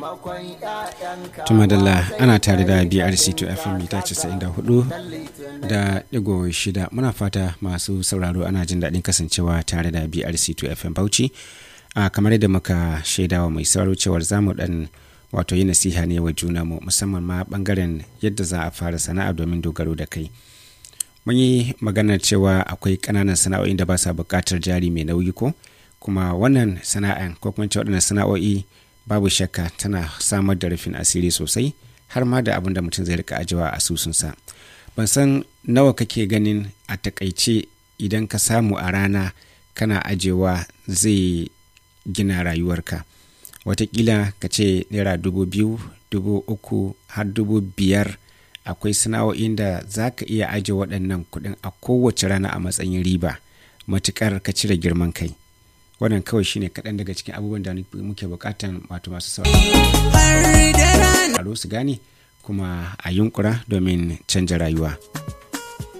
tumadalla ana tare da brc2 fm mita 94 da digo shida muna fata masu sauraro ana jin daɗin kasancewa tare da brc2 fm bauchi a kamar yadda muka shaidawa mai sauraro cewar zamu dan wato yi nasiha ne wa juna mu musamman ma bangaren yadda za a fara sana'a domin dogaro da kai mun yi maganar cewa akwai ƙananan sana'o'in da ba sa buƙatar jari mai nauyi ko kuma wannan sana'an ko kuma waɗannan sana'o'i babu shakka tana samar da rufin asiri sosai har ma da abin da mutum zai rika ajiwa a asusunsa ban san nawa kake ganin a takaice idan ka samu a rana kana ajewa zai gina rayuwarka watakila ka ce naira dubu biyu dubu uku har dubu biyar akwai sana'o'in da za ka iya ajiye waɗannan kuɗin a kowace rana a matsayin riba matuƙar ka cire girman kai wannan kawai shine kaɗan daga cikin abubuwan da muke buƙatan wato masu sauraro su gane kuma a yunkura domin canja rayuwa.